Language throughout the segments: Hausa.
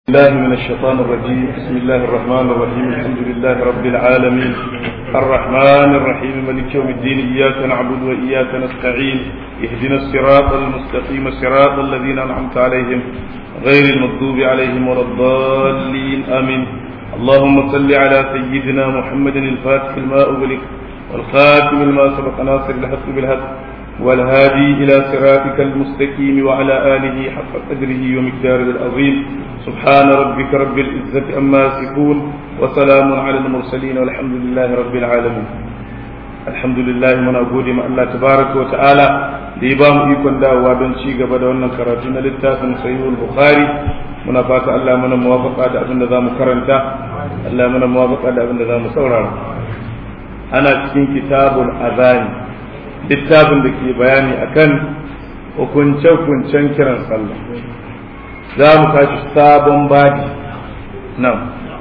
الله من الشيطان الرجيم بسم الله الرحمن الرحيم الحمد لله رب العالمين الرحمن الرحيم ملك يوم الدين إياك نعبد وإياك نستعين اهدنا الصراط المستقيم صراط الذين أنعمت عليهم غير المغضوب عليهم ولا الضالين آمين اللهم صل على سيدنا محمد الفاتح الماء أغلق والخاتم لما سبق ناصر الحق بالحق والهادي إلى صراطك المستقيم وعلى آله حق قدره ومقداره العظيم سبحان ربك رب العزة أما يصفون وسلام على المرسلين والحمد لله رب العالمين الحمد لله من أقول ما الله تبارك وتعالى لإبام إيكون دا وابن شيغا بدا ونن كراتنا للتاسم صحيح البخاري muna fata Allah mana muwafaqa da abin da za mu karanta Allah mana muwafaqa da abin da za mu saurara ana cikin kitabul azani littafin da ke bayani akan hukunce-hukuncen kiran sallah za mu tashi sabon baji nan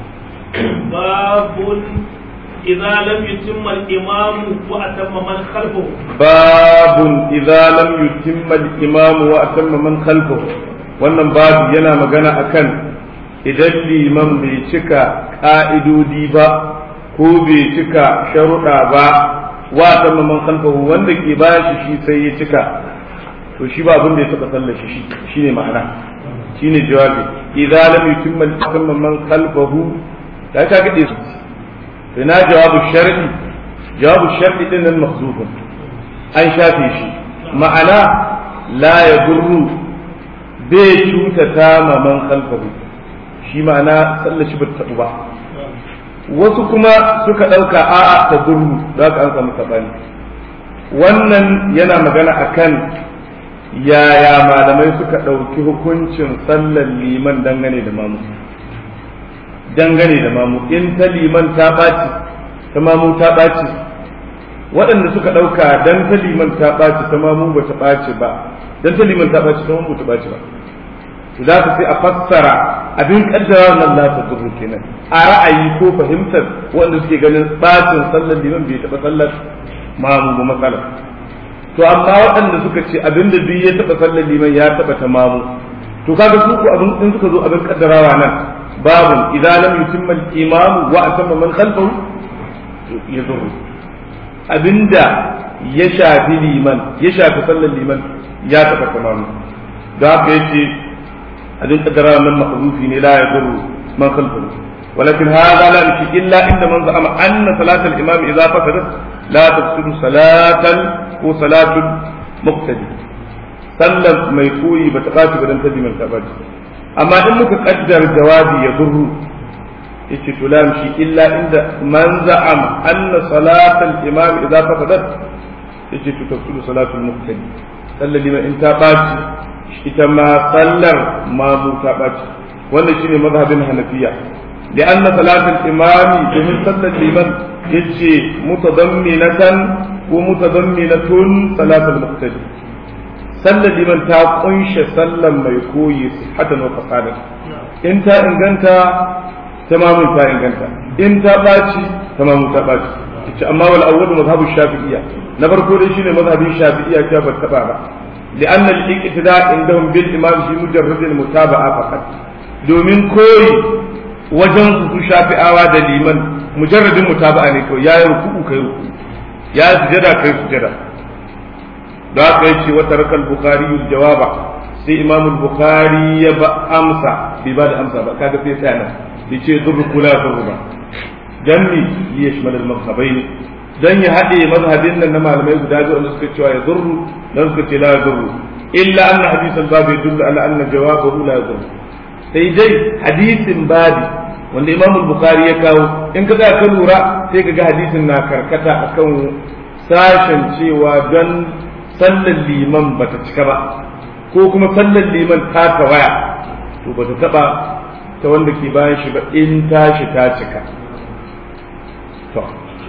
babun idza lam yutimma al-imam wa atamma man khalfahu babun idza lam yutimma al-imam wa atamma man khalfahu wannan babu yana magana akan idan liman bai cika ka'idodi ba ko bai cika sharuɗa ba wa tamma man khalfahu wanda ke bayan shi shi sai ya cika to shi ba abin da ya taba sallar shi shine ma'ana shine jawabi idza lam yutimma tamma man khalfahu da ka ga su to na jawabu shar'i jawabu shar'i din nan mahzufun an shafe shi ma'ana la yadurru bai cutata ma man khalfahu shi ma'ana sallar shi ba ta ba wasu kuma suka ɗauka a'a ta gurru za ka an samu saɓani wannan yana magana akan yaya malamai suka ɗauki hukuncin sallar liman dangane da mamu dangane da mamu in ta liman ta ɓaci ta mamu ta ɓaci waɗanda suka ɗauka dan ta liman ta ɓaci ta mamu ba ta ɓaci ba dan ta liman ta ɓaci ta mamu ba ta ɓaci ba za ka sai a fassara abin kaddara nan la ta zurru kenan a ra'ayi ko fahimtar wanda suke ganin bacin sallar liman bai taɓa sallar mamu ba matsala to amma waɗanda suka ce abin da biyu ya taɓa sallar liman ya taɓa ta mamu to kaga su ko abin in suka zo abin kaddarawa nan babu idan lam yutimma al-imam wa atamma man khalfahu ya zurru abinda ya shafi liman ya shafi sallar liman ya taɓa ta mamu da haka yace أدين قدر من محذوف لا يضر من خلفه ولكن هذا لا يمشي إلا عند من زعم أن صلاة الإمام إذا فسدت لا تفسد صلاة وصلاة مقتدي صلى ما يكوي بتقاتي بدن تدي من تبادي أما إن مقدر جوابي يضر yace to la yamshi illa inda man za'ama anna salatal imam idza fasadat yace to tafsiru salatul muqtadi sallar liman in ta baci ita ma sallar mamu ta ɓaci wannan shine mazhabin hanafiya da an na salatul imami domin sallar liman yace mutadamminatan ko mutadamminatun salatul muqtadi sallar liman ta kunshe sallar mai koyi sihatan wa fasadan in ta inganta tamamun ta inganta in ta ɓaci tamamun ta ɓaci yace amma wal awwal mazhabu shafi'iyya na farko dai shine mazhabin shafi'iyya ta ba taba ba لأن الاقتداء عندهم بالإمام في مجرد المتابعة فقط domin koyi wajen su shafi'awa da liman mujarradin mutaba'a ne kawai yayi ruku'u kai ruku ya sujada kai sujada da haka yace wa tarakal bukhari jawaba sai imam bukhari ya ba amsa bai ba da amsa ba kaga sai sai nan yace zurru kula zurru ba janni li yashmal al mazhabain dan ya haɗe mazhabin nan na malamai guda biyu wanda suka cewa ya zurru dan suka ce la zurru illa anna hadisan babu yadullu ala anna jawabahu la zurru sai dai hadisin babi wanda imam bukhari ya kawo in ka ka lura sai ka ga hadisin na karkata akan sashen cewa don sallar liman bata cika ba ko kuma sallar liman ta tawaya to bata taba ta wanda ke bayan shi ba in tashi ta cika to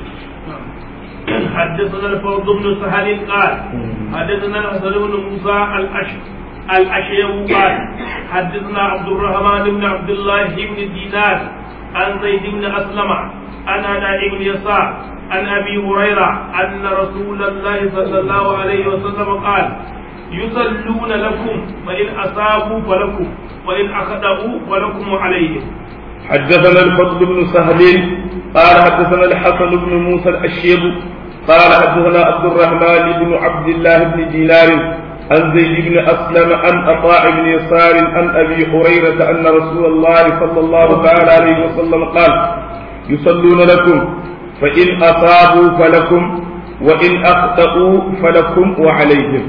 حدثنا الفوز بن سهل قال حدثنا الحسن بن موسى الأش الأشيم قال حدثنا عبد الرحمن بن عبد الله بن دينار عن زيد بن أسلم عن أداء بن يسار عن أبي هريرة أن رسول الله صلى الله عليه وسلم قال يصلون لكم فإن أصابوا فلكم وإن أخطأوا فلكم عليهم حدثنا الفضل بن سهل قال حدثنا الحسن بن موسى الأشيب قال حدثنا عبد الرحمن بن عبد الله بن دينار عن زيد بن أسلم عن عطاء بن يسار عن أبي هريرة أن رسول الله صلى الله تعالى عليه وسلم قال يصلون لكم فإن أصابوا فلكم وإن أخطأوا فلكم وعليهم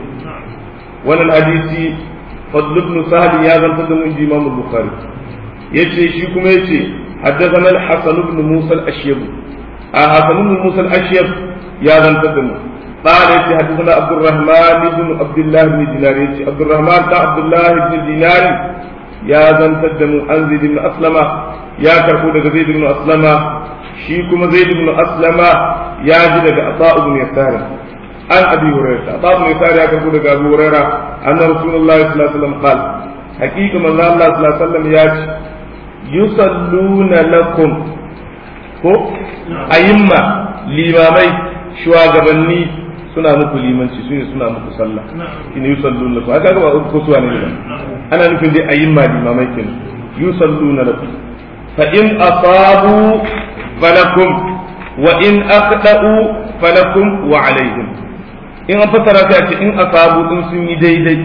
ولا الحديث فضل بن سهل يا ذا من إمام البخاري يجي شيكم يجي حدثنا الحسن بن موسى الأشيب آه حسن بن موسى الأشيب يا ذا قال يجي حدثنا عبد الرحمن بن عبد الله بن دينار يجي عبد الرحمن بن عبد الله بن دينار يا ذا عن زيد بن أسلم يا كربو زيد بن أسلم shi kuma zai ibn aslama ya ji daga ata ibn yasar an abi hurairah ata ibn yasar ya karbo daga abu hurairah anna rasulullahi sallallahu alaihi wasallam qala haqiqa manzo Allah sallallahu alaihi wasallam ya ce yusalluna lakum ko ayimma limamai shugabanni suna muku limanci su ne suna muku sallah ina yusalluna lakum haka ga ba ko suwa ne ana nufin dai ayimma limamai kenan yusalluna lakum fa in asabu فلكم وإن أخطأوا فلكم وعليهم in an fassara ta ce in asabu in sun yi daidai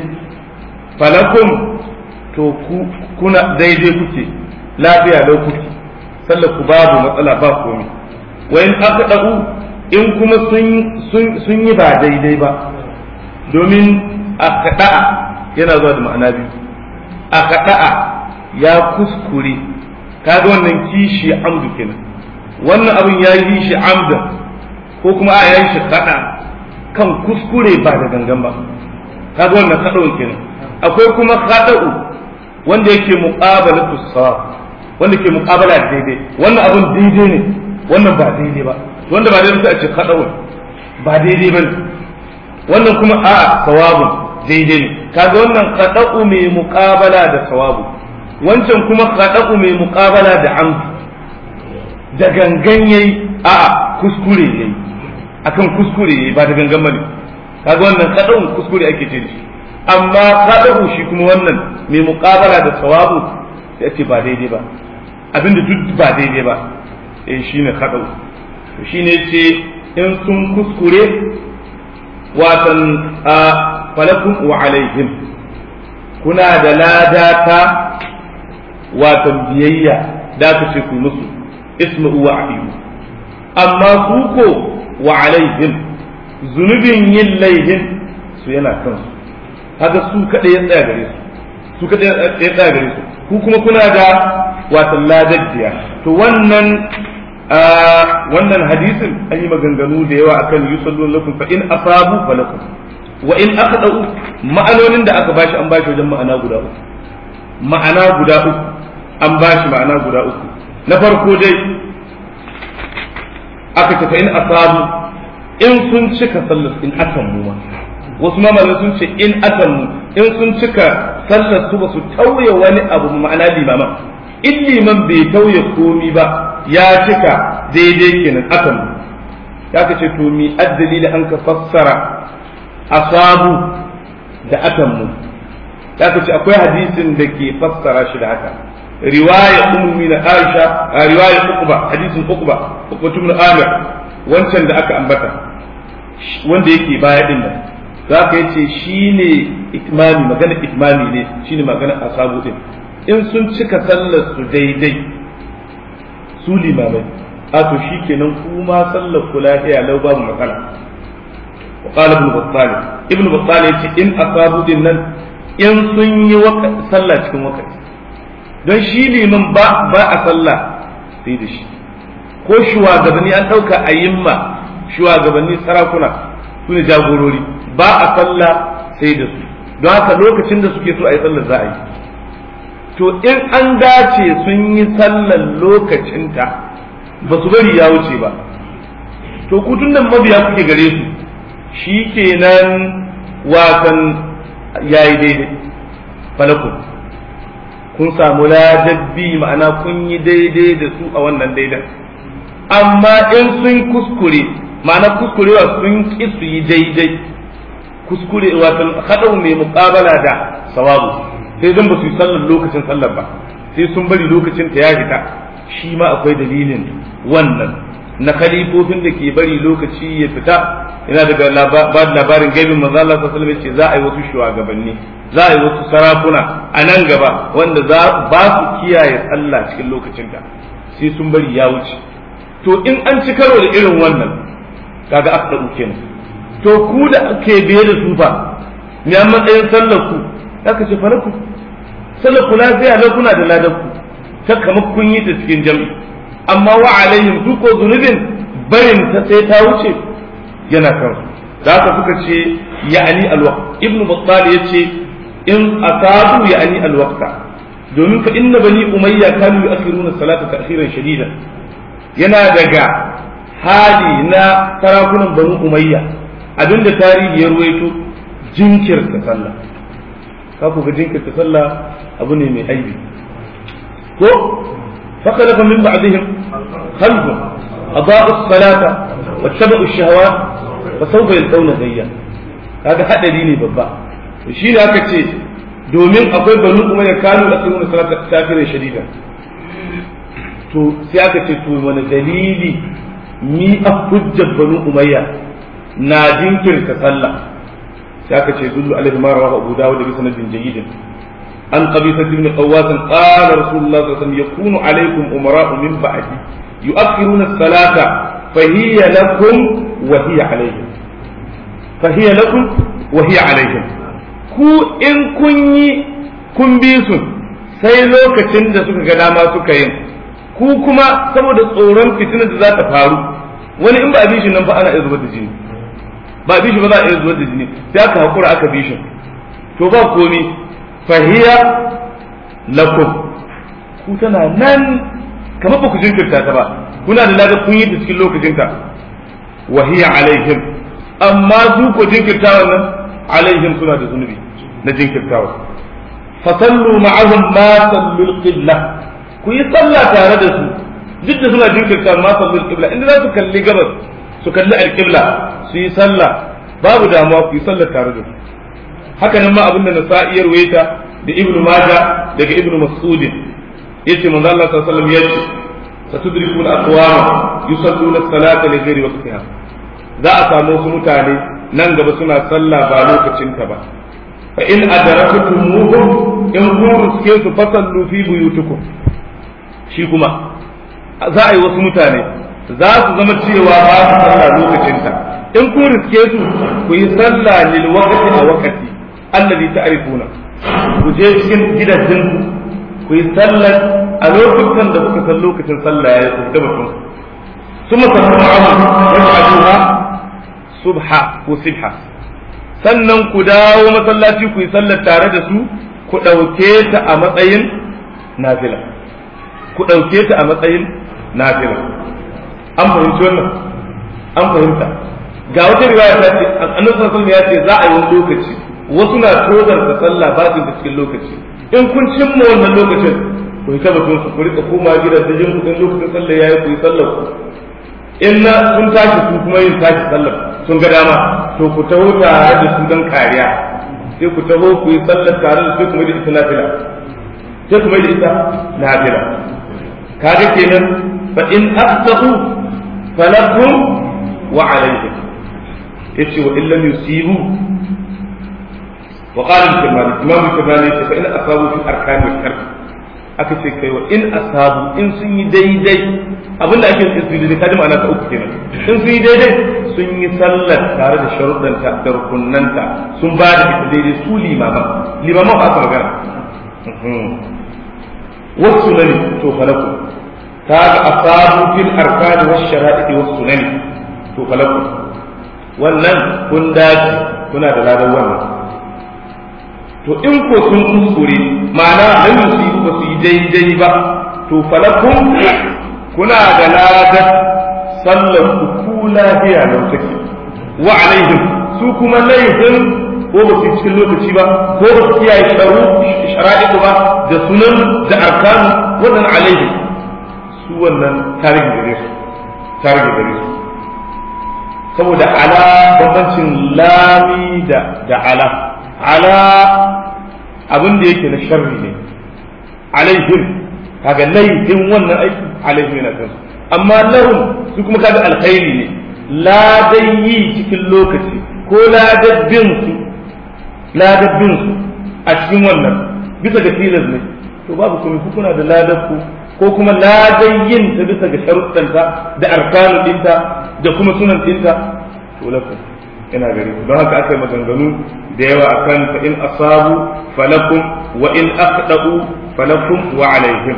falakum to kuna daidai kuke lafiya lau kuke sallar ku babu matsala ba komai wa in aqda'u in kuma sun yi ba daidai ba domin aqda'a yana zuwa da ma'ana biyu aqda'a ya kuskure kaga wannan kishi amdu kenan wannan abin ya yi shi amdan ko kuma a ya yi shi kada kan kuskure ba da gangan ba kaga wannan kada'un kenan akwai kuma kada'u wanda yake muqabala tusa wanda ke muqabala da daidai wannan abin daidai ne wannan ba daidai ba wanda ba daidai sai a ce kada'un ba daidai ba wannan kuma a sawabun daidai ne kaga wannan kada'u mai muqabala da sawabu wancan kuma kada'u mai muqabala da amdu da gangan yayi a kuskure yayi akan kuskure yayi ba da gangan bane kaga wannan kadau kuskure ake ce shi amma kadau shi kuma wannan mai muqabala da sawabu sai ce ba daidai ba abinda duk ba daidai ba eh shine kadau shine ce in sun kuskure watan falakum wa alaihim kuna da ladata watan biyayya da ka ce ku musu isma'u wa ahiyu amma su ko wa alaihim zunubin yin laihin su yana kansu haka su kadai ya tsaya gare su su kadai ya tsaya gare su ku kuma kuna da watan ladaddiya to wannan wannan hadisin an yi maganganu da yawa akan yusallun lakum fa in asabu falakum wa in aqdau ma'anonin da aka bashi an bashi wajen ma'ana guda uku ma'ana guda uku an bashi ma'ana guda uku na farko dai aka tafi in asabu in sun cika sallar in akan mu wasu mamalai sun ce in akan mu in sun cika sallar su ba su tauye wani abu ma'ana limaman in liman bai tauye komi ba ya cika daidai kenan akan mu ya ka ce to mi addali da an ka fassara asabu da akan mu ya ka ce akwai hadisin da ke fassara shi da haka riwaya ummi na Aisha a riwaya Uqba hadisin Uqba Uqba ibn Amir wancan da aka ambata wanda yake baya din nan za ka yace shine itmami magana itmami ne shine magana asabu din in sun cika sallar su daidai su limamai a to shikenan kuma sallar ku lafiya lau babu matsala wa qala ibn Battal ibn Battal yace in asabu din nan in sun yi sallah cikin wakati don shi liman ba ba a sallah sai da shi ko shugabanni an ɗauka a yimma shugabanni sarakuna su ne jagorori ba a sallah sai da su don haka lokacin da suke so a yi sallar za a yi to in an dace sun yi sallar lokacinta ba su bari ya wuce ba to kutun nan mabiya kuke gare su shi kenan watan yayi daidai falakun kun samu ladabbi ma'ana kun yi daidai da su a wannan daidan amma in sun kuskure ma'ana kuskurewa sun ki su yi daidai kuskure wato haɗau mai muƙabala da sawabu sai dan ba su yi sallar lokacin sallar ba sai sun bari lokacin ta ya fita shi ma akwai dalilin wannan na khalifofin da ke bari lokaci ya fita yana daga ba da labarin gaibin manzo Allah sallallahu alaihi wasallam ce za a yi wasu shugabanni za a yi wasu sarakuna a nan gaba wanda za ba su kiyaye sallah cikin lokacin ta sai sun bari ya wuce to in an ci karo da irin wannan kaga aka kenan to ku da ke biye da su fa me an matsayin sallar ku aka ce falaku sallar ku lafiya lau kuna da ladan ku ta kamar kun yi ta cikin jam'i amma wa alaihim su ko zunubin barin ta sai ta wuce yana kan su da haka suka ce ya'ani alwaqt ibnu battal yace in asabu ya'ani alwaqta domin fa inna bani umayya kanu yu'akhiruna salata ta'khiran shadidan yana daga hali na sarakunan banu umayya abinda tarihi ya ruwaito jinkirta sallah ka ku ga jinkirta sallah abu ne mai aibi ko فخلف من بعدهم خلف أضاءوا الصلاة واتبعوا الشهوات فسوف يلقون غيا هذا حد ديني بابا shi ne aka ce domin akwai banu kuma ya kanu da sunan salata kafirin shadida to sai aka ce to wani dalili ni a hujjar banu umayya na jinkirta sallah sai aka ce dullu alaihi ma rawahu abu dawud bi sanadin jayyidin an qabisa ibn qawwas qala rasulullah sallallahu alaihi wasallam yakunu alaikum umara min ba'di yu'akhiruna as-salata fa hiya lakum wa hiya alaihim fa hiya lakum wa hiya alaihim ku in kun yi kun bi su sai lokacin da suka ga dama suka yin ku kuma saboda tsoron fitinar da za ta faru wani in ba a bi shi nan ba ana iya zubar da jini ba a bi shi ba za a iya zubar da jini sai aka hakura aka bi shi to ba komi fahiya lakum ku tana nan kamar ba ku jinkirta ta ba kuna da ladar kun yi ta cikin lokacinta wa hiya alaihim amma su ko jinkirta wannan alaihim suna da zunubi na jinkirtawa fasallu ma'ahum ma sallul qibla ku yi sallah tare da su duk da suna jinkirta ma sallul qibla inda za su kalli gabas su kalli alqibla su yi sallah babu damuwa ku yi sallah tare da su haka nan ma abin da nasa'i ya ruwaita da ibnu majah daga ibnu mas'ud yace manzo Allah sallallahu alaihi wasallam yace satudrikuna aqwama yusalluna as-salata li ghairi waqtiha za a samu wasu mutane nan gaba suna sallah ba lokacin ta ba fa in adrakatumuhum in kun riske su fasallu fi buyutikum shi kuma za a yi wasu mutane za su zama cewa ba su sallah lokacin ta in kun riske su ku yi sallah lil waqti a waqti alladhi ta'rifuna ku je cikin gidajen ku yi sallar a lokutan da kuka san lokacin sallah ya yi da batun ثم تسمعهم يفعلوها subha ko sibha sannan ku dawo masallaci ku yi sallar tare da su ku ɗauke ta a matsayin nafila ku ɗauke ta a matsayin nafila an fahimci wannan an fahimta ga wata riwaya ta ce annabi sallallahu ya ce za a yi wani lokaci wasu na tozar da sallah ba da cikin lokaci in kun cimma wannan lokacin ku yi tabbatun su ku rika koma gidan da jin kudin lokacin sallah yayi ku yi sallar ku in na sun tashi su kuma yin tashi sallar sun ga dama to ku taho tare da su don kariya sai ku taho ku yi sallar tare da sai kuma da ita nafila sai kuma da ita nafila kaga kenan fa in afsahu falakum wa alayhim yace wa illam yusibu wa qala al-kamali imam al-kamali yace fa in asabu fi arkan al-karb aka ce kai wa in asabu in sun yi daidai abinda ake yin su daidai kaji ma'ana ta uku kenan in sun yi daidai sun yi sallar tare da sharuɗanta da rukunanta sun ba da ita daidai su limaman limaman ba aka magana wasu nani to falaku ta ga asabu fil arkani wasu shara'i wasu nani to falaku wannan kun dace kuna da ladan wannan to in ko sun kuskure ma'ana lam yusibu ba su yi daidai ba to falakum kuna da ladan sallar ku ku lafiya lau take wa alaihim su kuma laifin ko ba su cikin lokaci ba ko ba su kiyaye sharu shara'iku ba da sunan da arkanu wannan alaihim su wannan tarihi gare su tarihi gare su saboda ala bambancin lami da da ala ala abin da yake na sharri ne alaihim kaga laifin wannan aiki alaihim yana kansu amma lahum su kuma kaga alkhairi ne ladan yi cikin lokaci ko ladabbin su ladabbin su a cikin wannan bisa ga tilas ne to babu kuma kuna da ladabku ko kuma ladan yin ta bisa ga sharuɗanta da arkanu ɗinta da kuma sunan ɗinta to lakum ina gari don haka aka yi maganganu da yawa akan fa in asabu falakum wa in aqda'u falakum wa alaihim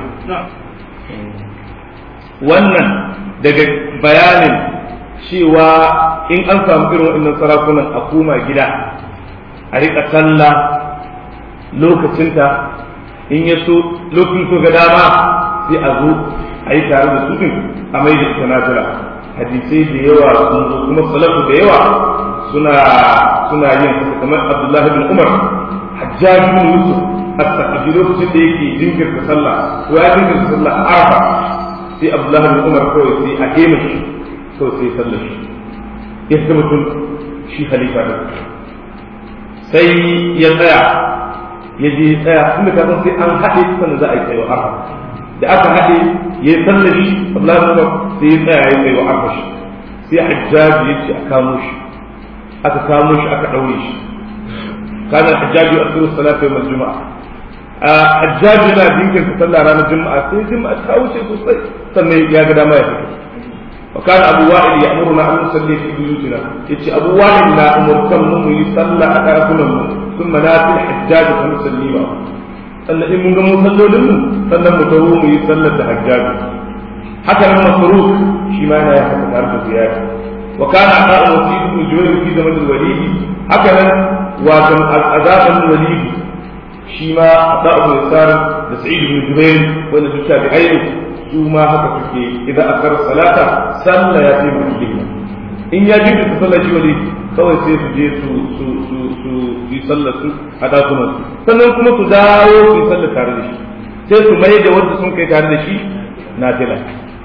wannan daga bayanin cewa in an samu irin waɗannan sarakunan a koma gida a riƙa sallah lokacinta in ya so lokacin so ga dama sai a zo a yi tare da su din a mai da ita nafila hadisai da yawa sun zo kuma salafu da yawa suna suna yin haka kamar Abdullahi bin Umar Hajjaj bin Yusuf as-Saqafi lokacin da yake jinkirta sallah ko ya jinkirta sallah a Arafa sai Abdullahi bin Umar kawai sai a hema shi kawai sai sallar shi ya zama mutum shi halifa ne sai ya tsaya ya je tsaya tunda ka san sai an haɗe sannan za a yi tsayo Arafa da aka haɗe ya yi sallar shi Abdullahi bin Umar sai ya tsaya ya yi tsayo Arafa shi sai Hajjaj ya ce a kamo shi aka kamo shi aka ɗaure shi kana hajjaji a tsiru salatu yawmal juma'a a hajjaji na jinkirta sallah ranar juma'a sai juma'a ta wuce sosai sannan ya ga dama ya fito wa kana abu wa'il ya amuruna an nusalli fi buyutina yace abu wa'il na umurtan mu mu yi sallah a ɗakunan mu sun manafil hajjaji fa nusalli ba sannan in mun ga mun sallolin mu sannan mu tawo mu yi sallar da hajjaji haka nan masruf shi ma yana haka tare da ziyara وكان عطاء وسيد بن جبير في زمن الوليد هكذا وكان عذاب الوليد شيما عطاء بن يسار لسعيد بن جبير وان التابعين ثم هكذا اذا اخر الصلاه صلى يتيم الدنيا in ya ji su sallar shi wali kawai sai su je su su su su yi sallar su a dakunan su sannan kuma su dawo su yi sallar tare da shi sai su mai da wanda sun kai tare da shi na tila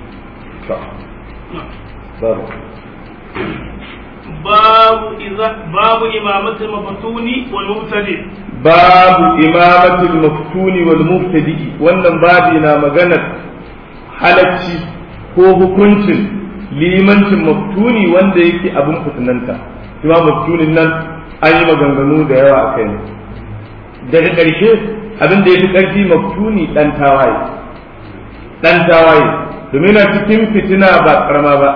babu باب إذا باب إمامة المفتون والمبتدئ باب إمامة المفتون والمبتدئ wannan babi na maganar halacci ko hukuncin limancin maftuni wanda yake abin fitinanta kuma maftunin nan an yi maganganu da yawa a kai ne daga ƙarshe abin da ya fi ƙarfi maftuni ɗan tawaye ɗan tawaye domin na cikin fitina ba ƙarama ba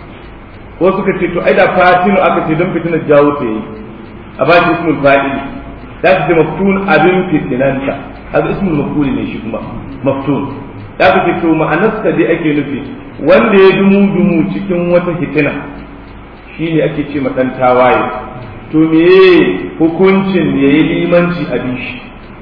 ko suka ce to ai da fatinu aka ce don fitina jawo ta yi a ba shi ismul fa'ili da ka ce maftun abin fitinanta haka ismul mafuli ne shi kuma maftun da ka ce to ma'anarsa dai ake nufi wanda ya dumu dumu cikin wata fitina shine ake ce matan tawaye to meye hukuncin ya yi limanci a bishi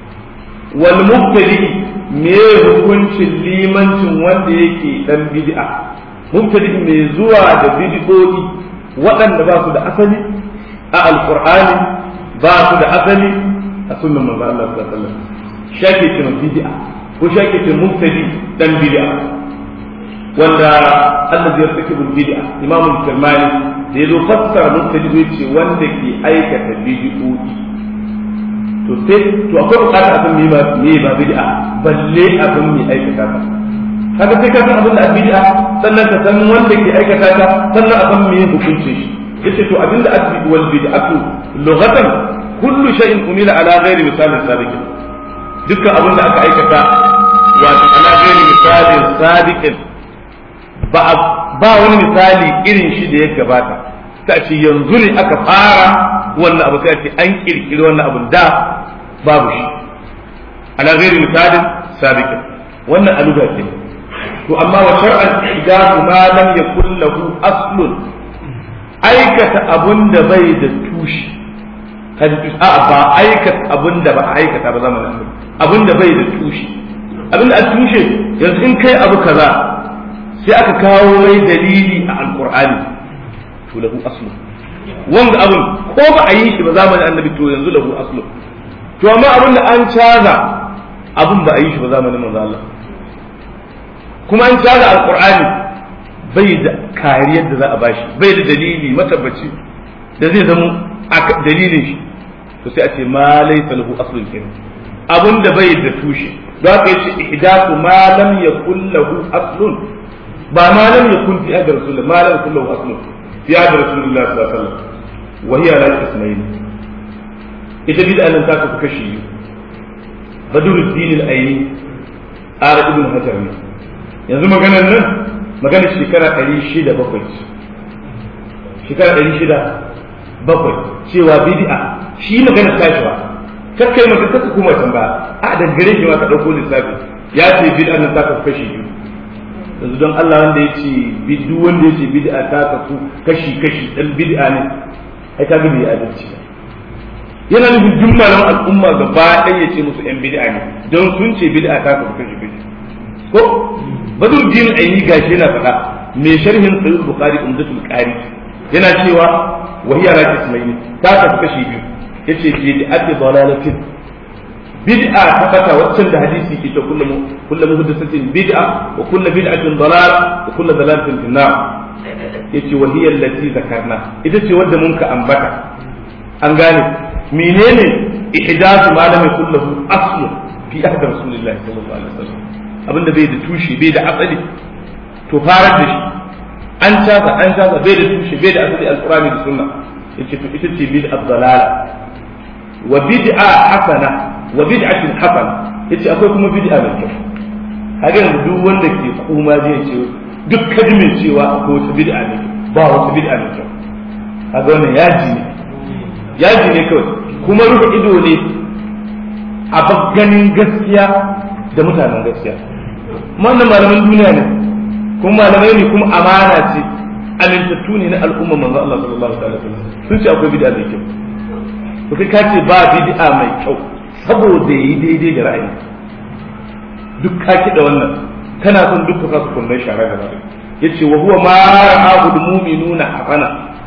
wal mubtadi meye hukuncin limancin wanda yake dan bid'a mubtadi mai zuwa da bid'o'i waɗanda ba su da asali a alqur'ani ba su da asali a sunnan manzo Allah sallallahu alaihi wasallam shake ce bid'a ko shake ce mubtadi dan bid'a wanda Allah ya saki bil bid'a Imam al-Kirmani da yazo fassara mubtadi zai ce wanda ke aikata bid'o'i to sai to akwai bukatar a san me ba me ba bid'a balle abin mai aikata ba kaga sai ka san abin da bid'a sannan ka san wanda ke aikata ta sannan a san meye hukuncin shi yace to abinda asbi wal bid'atu lughatan kullu shay'in umila ala ghairi misalin sabiq dukkan abin da aka aikata wato ala ghairi misalin sabiqin ba ba wani misali irin shi da ya gabata ta ce yanzu ne aka fara wannan abu sai a ce an kirkiri wannan abun da babu shi ala ghairi misalin sabiqin wannan aluga ce to amma wa shar'an idafu ma lam yakul lahu aslun aikata abun da bai da tushi kan a ba aikata abun da ba aikata ba zamanin abun da bai da tushi abin da a tushe yanzu in kai abu kaza sai aka kawo mai dalili a alqur'ani to lahu aslun wanda abun ko ba a yi shi ba zamanin annabi to yanzu lahu aslun to amma abin da an caza abun ba a yi shi ba zamanin manzo Allah kuma an caza alqur'ani bai da kariyar da za a bashi bai da dalili matabbaci da zai zama dalilin shi to sai a ce ma laysa lahu aslun kin abun da bai da tushe don haka yace ihdathu ma lam yakul lahu aslun ba ma lam yakun fi ahdi rasulullah ma lam yakul lahu aslun fi ahdi rasulullah sallallahu alaihi wasallam wa hiya la ismayn ita bid'a nan ta kafa kashi biyu badruddin al-aini ara ibn hajar ne yanzu maganar nan maganar shekara 607 shekara 607 cewa bid'a shi maganar tashi ba kakkai maka kaka kuma tamba a da gare shi ma ka dauko lissafi ya ce bid'a nan ta kasu kashi biyu yanzu don Allah wanda ya ce duk wanda ya ce bid'a ta kasu kashi kashi dan bid'a ne ai ka gani ya adalci yana nufin duk malaman al'umma gaba ɗaya ya ce musu yan bid'a ne don sun ce bid'a ta kasu kashi kashi ko badur din aini gashi yana faɗa mai sharhin sahih bukhari umdatul qari yana cewa wahiya la ismaini ta kasu kashi biyu yace bid'atu dalalatin bid'a ta fata waccan da hadisi ke ta kullu kullu muhdathatin bid'a wa kullu bid'atin dalal wa kullu dalalatin fi nar yace wa hiya allati zakarna ita ce wanda mun ka ambata an gane menene ihdathu ma lam yakul lahu aslu fi ahd rasulillahi sallallahu alaihi wasallam abinda bai da tushe bai da asali to farar da shi an casa an casa bai da tushe bai da asali alqur'ani da sunna yace to ita ce bid'a dalala wa bid'a hasana wa bid'atin hasana yace akwai kuma bid'a mai kyau kaga yanzu duk wanda ke kuma zai ce duk kadimin cewa akwai wata bid'a ne ba wata bid'a mai kyau kaga wannan yaji ne yaji ne kawai kuma rufe ido ne a ganin gaskiya da mutanen gaskiya wannan malaman duniya ne kuma malamai ne kuma amana ce amintattu ne na al'umma manzo Allah sallallahu alaihi wasallam sun ce akwai bid'a mai kyau to kai ka ce ba bid'a mai kyau saboda yi daidai da ra'ayi duk ka da wannan kana son duk ka su kullun shara da ra'ayi yace wa huwa ma ra'ahu al-mu'minuna hasana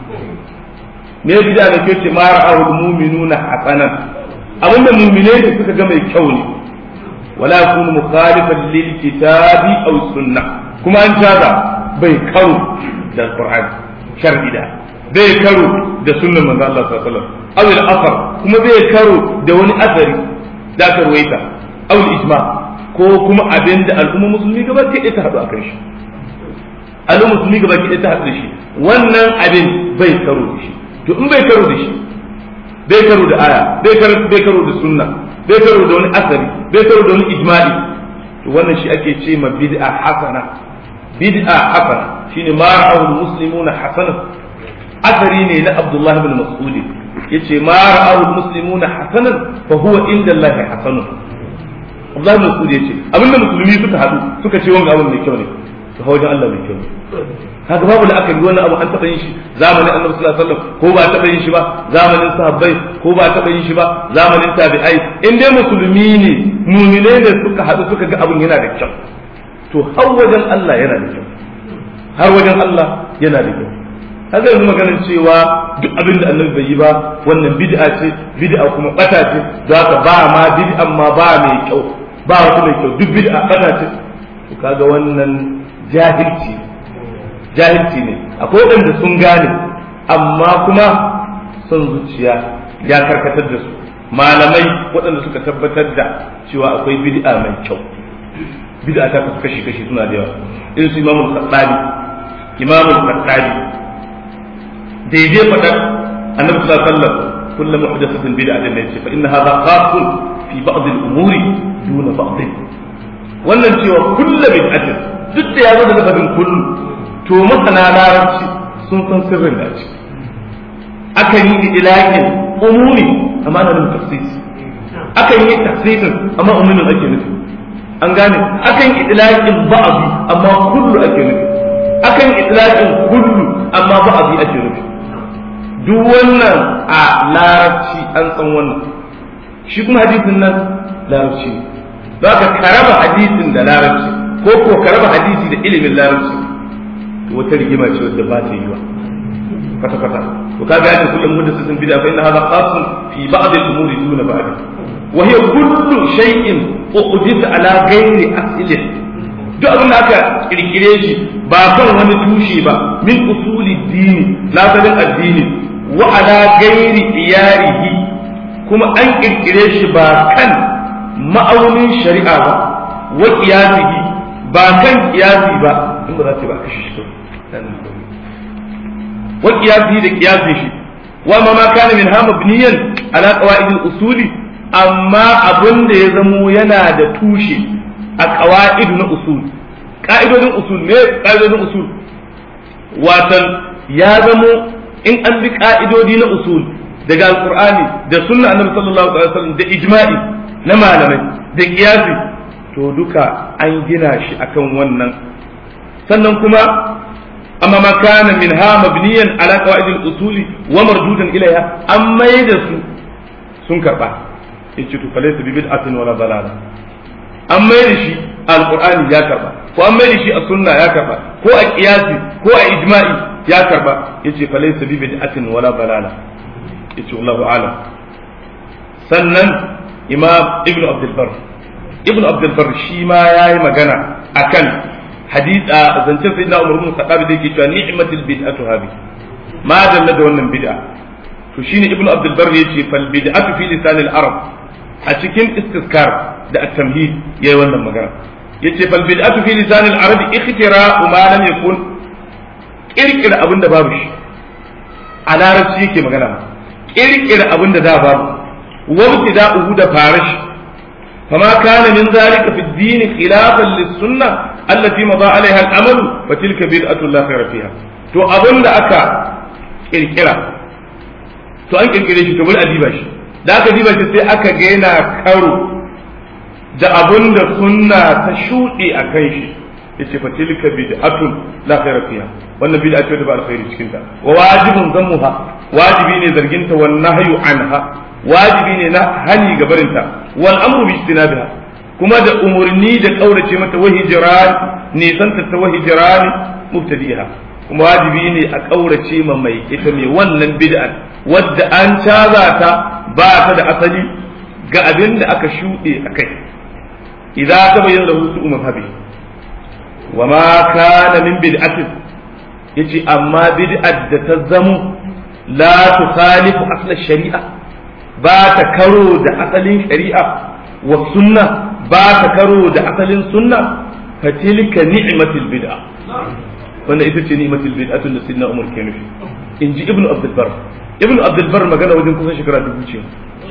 me bid'a mai kyau ce ma ra'ahu al-mu'minuna hasana abinda mu'minai da suka ga mai kyau ne wala yakunu mukhalifan lil kitabi aw sunnah kuma an tada bai karo da alqur'ani shar'i da bai karo da sunnan manzo Allah sallallahu alaihi wasallam aw al-athar kuma bai karo da wani asari da aka ruwaita aw al-ijma ko kuma abin da al'umma musulmi gaba ke ta hadu akan shi al'umma musulmi gaba ke ta hadu da shi wannan abin bai karo da shi to in bai karo da shi bai karo da aya bai karo bai karo da sunna bai karo da wani asari bai karo da wani ijma'i to wannan shi ake ce ma bid'a hasana bid'a hasana shine ma ra'ahu muslimuna hasana asari ne na Abdullah ibn Mas'ud yace ma ra'ahu muslimuna hasanan fa huwa inda Allah hasanun Abdullah ibn Mas'ud yace abinda musulmi suka hadu suka ce wanga abin mai kyau ne to wajen Allah mai kyau ne kaga babu da aka yi wannan abu an taɓa yin shi zamanin Annabi sallallahu alaihi wasallam ko ba taɓa yin shi ba zamanin sahabbai ko ba taɓa yin shi ba zamanin tabi'ai in dai musulmi ne mu'minai ne suka hadu suka ga abin yana da kyau to har wajen Allah yana da kyau har wajen Allah yana da kyau haka yanzu maganin cewa duk abin da annabi bai yi ba wannan bid'a ce bid'a kuma bata ce za ka ba ma bid'an ma ba mai kyau ba wata mai kyau duk bid'a bata ce to kaga wannan jahilci jahilci ne akwai waɗanda sun gane amma kuma son zuciya ya karkatar da su malamai waɗanda suka tabbatar da cewa akwai bid'a mai kyau bid'a ta kasu kashi kashi suna da yawa irin su imamul khattabi imamul khattabi daidai faɗar annabi sallallahu alaihi wasallam kullu muhdathatin bid'atin ne ce fa inna hadha khasun fi ba'd al-umuri duna ba'd wannan cewa kullu bid'atin duk da ya zo da lafazin kullu to masana larabci sun san sirrin da ciki akan yi ilahin umuri amma ana nufin tafsir akan yi tafsirin amma umumin ake nufi an gane akan yi ilahin ba'abi amma kullu ake nufi akan itlaqin kullu amma ba'abi ake nufi duk wannan a larabci an san wannan shi kuma hadisin nan larabci za ka karaba hadisin da larabci ko ko karaba hadisi da ilimin larabci to wata rigima ce wadda ba ta yi wa kwata kwata to kaga yace kullum muhaddisin bid'a fa inna hadha khasun fi ba'd al-umuri duna ba'd wa hiya kullu shay'in uqdita ala ghairi aslih duk abin da aka kirkire shi ba kan wani tushe ba min usuli dini lasalin addini wa ala gairi iyarihi kuma an kirkire shi ba kan ma'aunin shari'a ba wa qiyasihi ba kan qiyasi ba in ba za ta ba kashi shi wa qiyasihi da qiyasin shi wa ma ma kana min hama biniyan ala qawaid al-usuli amma abin da ya zamo yana da tushe a qawaid na usul ka'idodin usul ne ka'idodin usul watan ya zamo in an bi ka'idodi na usul daga alqur'ani da sunna annabi sallallahu alaihi wasallam da ijma'i na malamai da qiyasi to duka an gina shi akan wannan sannan kuma amma ma kana minha mabniyan ala qawaid al-usuli wa mardudan ilayha an mai da su sun karba yace to falaysa bi bid'atin wala dalala an mai da shi alqur'ani ya karba ko an mai da shi a sunna ya karba ko a qiyasi ko a ijma'i ya karba yace falaysa bi bid'atin wala dalala yace wallahu a'lam sannan imam ibnu abdul bar ibnu abdul bar shi ma yayi magana akan hadith a zancen sayyidina umar ibn khattab da yake cewa ni'matul bid'atu habi ma dalla da wannan bid'a to shine ibnu abdul bar yace fal bid'atu fi lisan al arab a cikin istiskar da at-tamhid yayi wannan magana yace fal bid'atu fi lisan al arab ikhtira ma lam yakun kirkira abin da babu shi a larabci yake magana kirkira abin da da babu wabtida'uhu da farashi فما كان من ذلك في الدين خلافا للسنة التي مضى عليها الأمل فتلك بدعة لا خير فيها to abin da aka kirkira to an kirkire shi to bari a diba shi da aka diba shi sai aka ga yana karo da abin da sunna ta shuɗe a kan shi yace fa tilka bid'atun la khayra fiha wannan bid'a ce da ba alkhairi cikin ta wa wajibun zammuha wajibi ne zarginta wan nahyu anha wajibi ne na hani ga barinta wal amru bi istinabiha kuma da umurni da kaurace mata wa hijran nisan ta ta wa hijran mubtadiha kuma wajibi ne a kaurace ma mai ita mai wannan bid'a wadda an caza ta ba ta da asali ga abin da aka shuɗe a kai idan ta bayyana lahu su mazhabi wa ma kana min bid'atin yace amma bid'at da ta zamo la tukhalifu asla shari'a ba ta karo da asalin shari'a wa sunna ba ta karo da asalin sunna fa tilka ni'matul bid'a wannan ita ce ni'matul bid'atu da sidna umar ke nufi in ji ibnu abdul bar ibnu abdul bar magana wajen kusan shekara dubu ce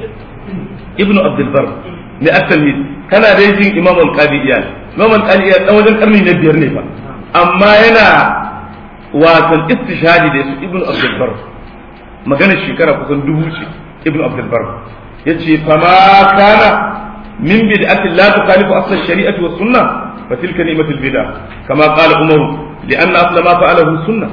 ibnu abdul bar ne at-tamhid kana da jin imam al-qadi iyal imam al-qadi iyal dan wajen karni na biyar ne ba amma yana wasan istishhadi da su ibnu abdul bar magana shekara kusan dubu ce ibn abdul bar yace fama kana min bid'ati la tukhalifu asl ash-shari'ati was sunnah fa tilka ni'matul bid'ah kama qala umar li anna asla ma fa'alahu sunnah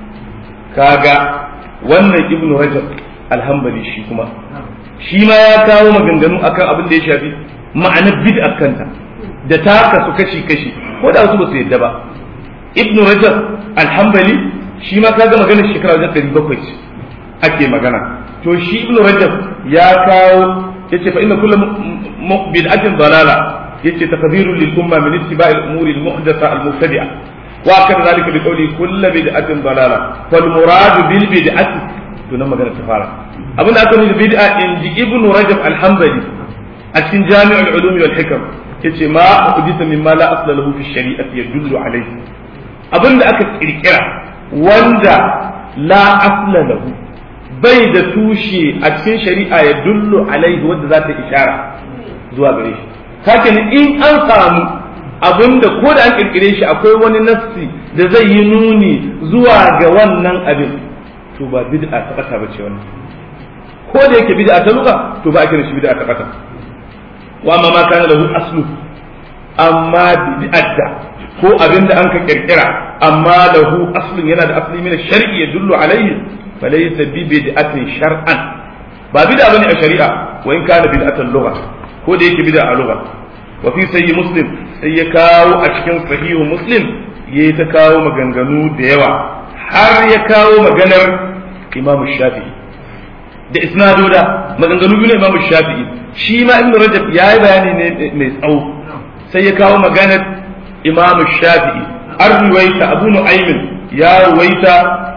kaga wannan ibn rajab alhambali shi kuma shi ma ya kawo maganganu akan abin da ya shafi ma'anar bid'a kanta da ta kasu kashi kashi ko da wasu ba su yadda ba ibn rajab alhambali shi ma kaga maganar shekara wajen 700 ake magana to shi ibn rajab ya kawo yace fa inna kullu bid'atin dalala yace takdirun lil umma min ittiba'i al-umuri al-muhdatha al-mubtadi'a wa kana zalika bi qawli kullu bid'atin dalala fal murad bil bid'ati to nan magana ta fara abin da aka nufi bid'a inji ibn rajab al-hanbali a cikin jami'ul ulum wal hikam yace ma uhditha mimma la asla lahu fi shari'ati yadullu alayhi abin da aka kirkira wanda la asla lahu bai da tushe a cikin shari'a ya dullu alaihi wadda za ta ishara zuwa gare shi kake in an samu abinda ko da an kirkire shi akwai wani nafsi da zai yi nuni zuwa ga wannan abin to ba bid'a ta kasa ba ce wannan ko da yake bid'a ta luka to ba a kira shi bid'a ta kasa wa amma ma kana lahu aslu amma bid'a da ko abin da an ka kirkira amma lahu aslun yana da asli min shar'i ya dullu alaihi فليس ببدعة شرعا ba bid'a bane a shari'a wa in kana bid'atan lugha ko da yake bid'a a lugha wa fi sayyi muslim sai ya kawo a cikin sahihu muslim yayi ta kawo maganganu da yawa har ya kawo maganar imamu shafi'i da isnadoda maganganu biyu na imamu shafi'i shi ma ibnu rajab yayi bayani ne mai tsawo sai ya kawo maganar imamu shafi'i an ruwaita abu nu'aymin ya ruwaita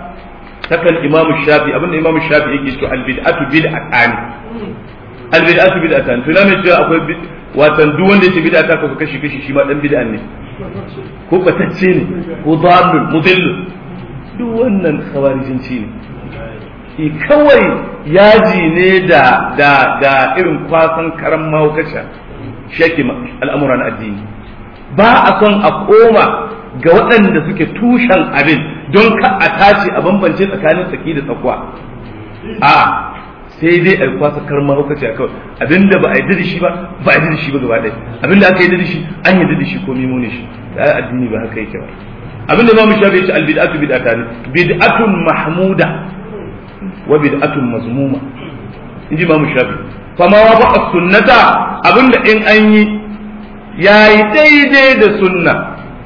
takan imamu shafi abinda imamu shafi yake to albid'atu bid'atan albid'atu bid'atan to mai cewa akwai watan duk wanda yake bid'a ta kasu kashi kashi shi ma dan bid'a ne ko batacce ne ko dalil mudillu duk wannan khawarijinci ne i kawai yaji ne da da da irin kwasan karan mahaukaci shake al'amuran addini ba a son a koma ga waɗanda suke tushen abin don ka a tace a bambance tsakanin tsaki da tsakwa a sai dai a kwasa karma lokaci a kawai abinda ba a yi da shi ba ba a yi da shi ba gaba ɗaya abinda aka yi da shi an yi da shi ko mimo ne shi da addini ba haka yake ba abinda ma mu shafe shi albid'atu bid'ata ne bid'atun mahmuda wa bid'atun mazmuma inji ma mu shafe fama wa ba sunnata abinda in an yi yayi daidai da sunna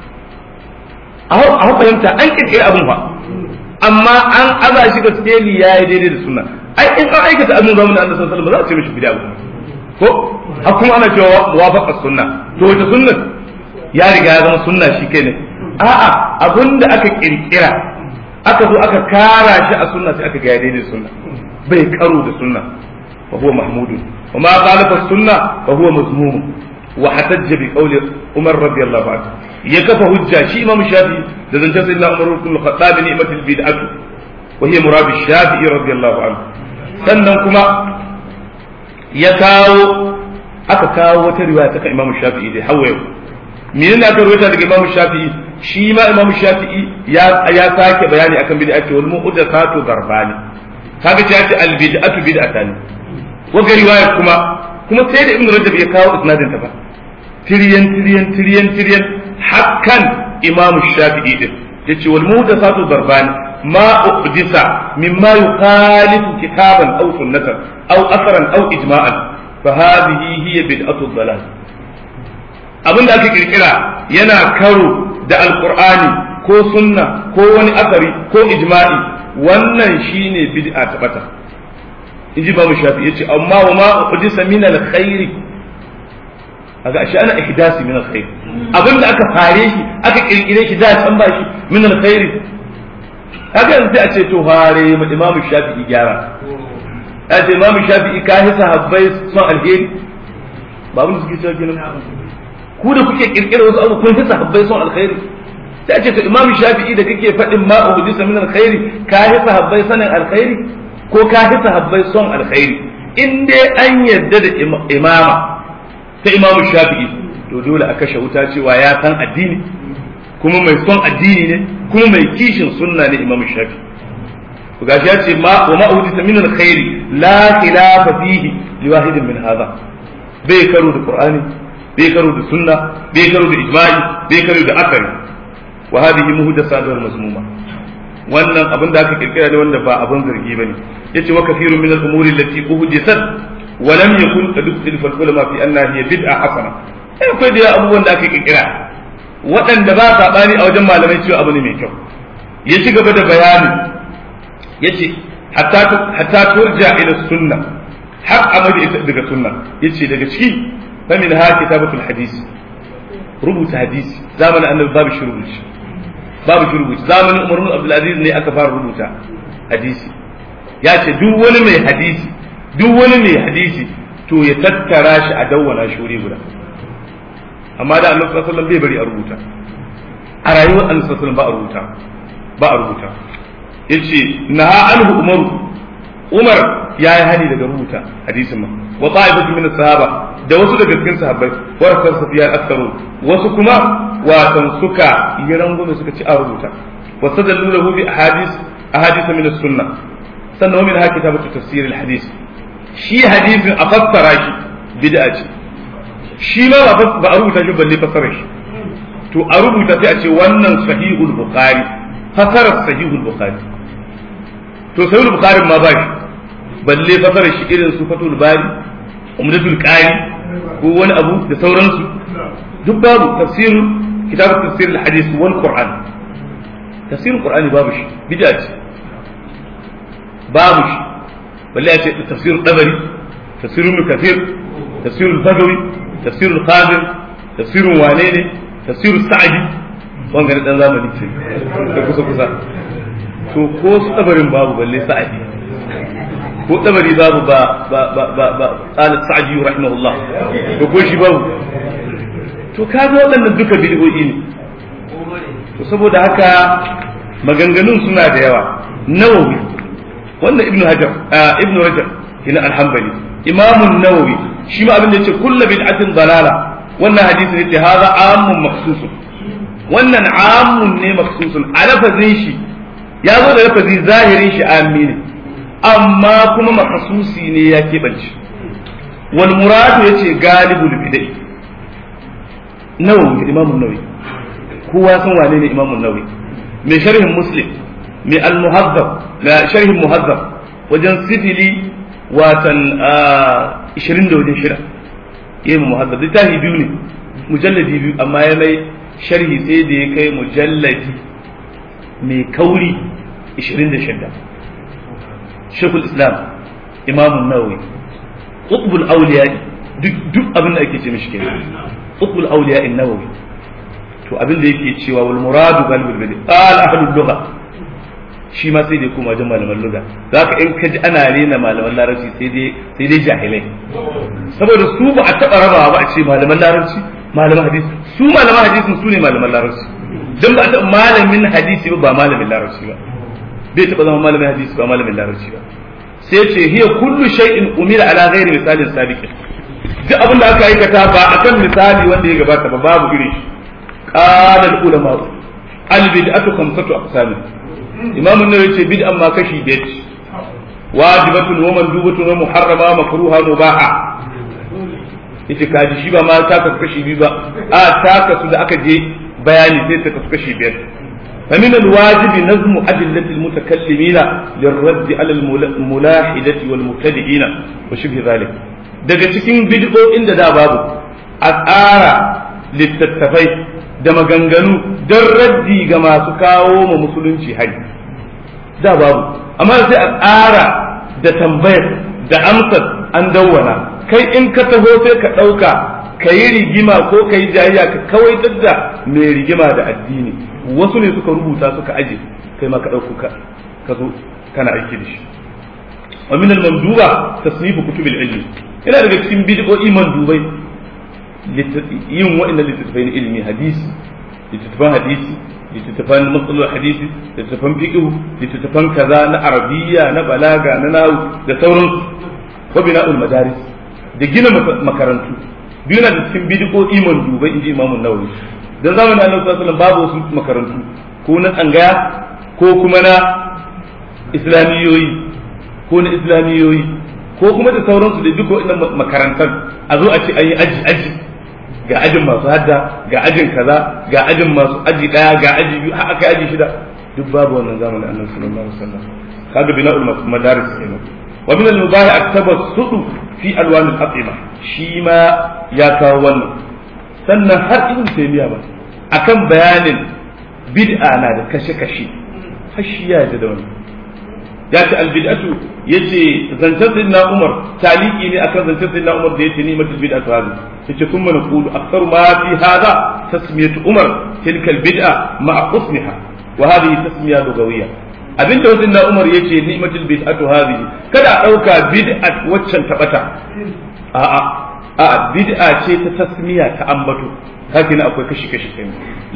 a fahimta an kirkiri abin fa amma an aza shi ga skeli yayi daidai da sunna ai in an aikata abin zamanin Allah sallallahu alaihi wasallam ba za a ce mishi bid'a ba ko har kuma ana cewa muwafaqa sunna to wata sunna ya riga ya zama sunna shi kai ne a'a abinda aka kirkira aka zo aka kara shi a sunna sai aka ga daidai da sunna bai karo da sunna fa huwa mahmudun wa ma khalafa sunna fa huwa mazmum wa hatajja bi qawli umar radiyallahu anhu ya kafa hujja shi imam shafi da zancen sayyidina umar ibn al-khattab ni'matul bid'atu wa hiya murad shafi'i radiyallahu anhu sannan kuma ya kawo aka kawo wata riwaya ta imam shafi'i da hawaye menene aka rawaita daga imam shafi'i shi ma imam shafi'i ya ya sake bayani akan bid'a ce wal mu'tadatu darbani kaga ce ce al bid'atu bid'atan wa ga riwaya kuma kuma sai da ibn rajab ya kawo isnadin ta ba tiriyan tiriyan tiriyan tiriyan hakkan imam shafi'i din yace wal mu'tadatu darbani ما أحدث مما يخالف كتابا أو سنة أو أثرا أو إجماعا فهذه هي بدعة الضلال abin da aka kirkira yana karo da alkur'ani ko sunna ko wani asari ko ijma'i wannan shine bid'a ta bata inji ba mu shafi yace amma wa ma uhdisa min alkhairi aga shi ana ihdasi min alkhair abin da aka fare shi aka kirkire shi da san ba shi min alkhairi kaga yanzu sai a ce to fare mu imam shafi'i gyara a ce imam shafi'i ka hisa habbai son alheri ba abin da suke cewa kenan ku da kuke kirkira wasu abu kun hisa habbai son alkhairi sai a ce to imam shafi'i da kake faɗin ma uhudisa min alkhairi ka hisa habbai sanin alkhairi ko ka hisa habbai son alkhairi in dai an yarda da imama ta imam shafi'i to dole a kashe wuta cewa ya san addini kuma mai son addini ne kuma mai kishin sunna ne imam shafi to gashi ya ce ma wa ma udita min alkhairi la khilafa fihi li wahidin min hadha bai karo da qur'ani bai karo da sunna bai karo da ijma'i bai karo da akari wa hadhihi muhdathatun mazmuma wannan abin da aka kirkira ne wanda ba abin zargi bane yace wa kathirun min al-umuri allati uhdithat wa lam yakun qad ikhtalafa al-ulama fi annaha hiya bid'a hasana akwai da abubuwan da aka kirkira waɗanda ba saɓani a wajen malamai cewa abu ne mai kyau ya ci gaba da bayani ya ce hatta turja ila sunna har amadi ita daga sunna ya ce daga ciki famin ha kitabatul hadisi rubuta hadisi zamanin annabi babu shi rubuci babu shi rubuci zamanin umar bin abdulaziz ne aka fara rubuta hadisi ya ce duk wani mai hadisi duk wani mai hadisi to ya tattara shi a dawwana shi wuri guda amma da annabi sallallahu alaihi wasallam bai bari a rubuta a rayuwar annabi sallallahu alaihi wasallam ba a rubuta ba a rubuta yace naha anhu umaru umar ya yi hani daga rubuta hadisin ma wa ta'ifatu min sahaba da wasu daga cikin sahabbai wa rasul safiya aktharu wasu kuma watan suka yi rangume suka ci a rubuta wa sadallu lahu bi ahadith ahadith min as-sunnah sannan min haka kitabatu tafsir al-hadith shi hadisin a fassara shi bid'a ce shi ma ba a rubuta shi balle fasarar shi to a rubuta sai a ce wannan sahihul bukhari fasarar sahihul bukhari to sahihul bukhari ma ba shi balle fasarar shi irin su fatul bari umdatul qari ko wani abu da sauransu duk babu tafsirul kitab tafsir al-hadith wal qur'an tafsirul qur'ani babu shi bid'a ce babu shi balle a ce tafsirul tabari tafsirul kathir tafsirul bagawi تفسير القادر تفسير وانيني تفسير السعدي wanga na dan zamani ce da kusa kusa to ko su tabarin babu balle sa'adi ko tabari babu ba ba ba ba ba qala sa'di rahimahullah to ko shi babu to kaga waɗannan duka bid'o'i ne to saboda haka maganganun suna da yawa nawawi wannan ibnu hajar ibnu rajab ina al-hanbali imamun nawawi shi ma abin da yace kullu bid'atin dalala wannan hadisi ne ce hadha amun maksusun wannan amun ne maksusun a lafazin shi ya zo da lafazi zahirin shi ammi ne amma kuma makasusi ne ya keɓance wal muradu yace galibul bid'i nawawi imamun nawawi kowa san wane ne imamun nawawi mai sharhin muslim mai al-muhazzab ga sharhin muhazzab wajen sifili watan 20 da wajen shida yayi muhazzab littafi biyu ne mujalladi biyu amma ya mai sharhi sai da ya kai mujalladi mai kauri 26 shekul islam imamun nawawi qutbul awliya duk duk abin da ake ce mishi kenan qutbul awliya an-nawawi to abin da yake cewa wal muradu galibul bidi qal ahlul lugha shi ma sai dai kuma wajen malaman lugha zaka in kaji ana rena malaman larabci sai dai sai dai jahilai saboda su ba a taba rabawa ba a ce malaman larabci malaman hadisi su malaman hadisin su ne malaman larabci dan ba a taba malamin hadisi ba ba malamin larabci ba bai taba zama malamin hadisi ba malamin larabci ba sai ce hiya kullu shay'in umira ala ghairi misalin sabiqin duk abin da aka aikata ba akan misali wanda ya gabata ba babu irin shi قال العلماء البدعة خمسة أقسام إمام النووي يقول بدعة ما كشي بيت واجبة ومندوبة ومحرمة مكروهة مباحة ita kaji shi ba ma ta kasu kashi biyu ba a ta kasu da aka je bayani sai ta kasu kashi biyar فمن الواجب نظم أدلة المتكلمين للرد على الملاحدة والمبتدئين وشبه ذلك daga cikin bid'o'in da da babu a tsara littattafai da maganganu don raddi ga masu kawo ma musulunci hari da babu amma sai a tsara da tambayar da amsar an dawwana kai in ka taho sai ka ɗauka ka yi rigima ko ka yi jayayya ka kawai da mai rigima da addini wasu ne suka rubuta suka aje kai ma ka ɗauko ka zo kana aiki da shi wa min al-manduba tasnifu kutubil ilmi ina daga cikin bid'o'i mandubai yin wa'annan littattafai na ilimi hadisi littattafan hadisi littattafan matsalar hadisi littattafan fiqh littattafan kaza na arabiya na balaga na nahu da sauransu wa bina'ul madaris da gina makarantu biyu na da cikin bid'o'i mandubai inji imamu nawawi dan zamanin annabi sallallahu alaihi wasallam babu wasu makarantu ko na tsangaya ko kuma na islamiyoyi ko na islamiyoyi ko kuma da sauransu da duk waɗannan makarantar a zo a ce an yi aji aji ga ajin masu hadda ga ajin kaza ga ajin masu aji daya ga aji biyu har aka aji shida duk babu wannan zamanin annabi sallallahu alaihi wasallam kaga bina'ul madaris kenan wa min al-mubahi at-tabassut fi alwan al-atima shi ma ya kawo wannan sannan har ibn taymiya ba akan bayanin bid'a na da kashe-kashe har shi ya da wannan ya ce albid'atu yace zancen sayyidina Umar taliki ne akan zancen sayyidina Umar da yace ni matul bid'atu hadi yace kuma na qulu aktsaru ma fi hada tasmiyatu Umar tilka albid'a ma'a qismiha wa hadhihi tasmiya lugawiyya abinda sayyidina Umar yace ni'matul bid'atu hadhihi kada a dauka bid'at waccan tabata a'a a'a bid'a ce ta tasmiya ta ambato haka ne akwai kashi kashi kai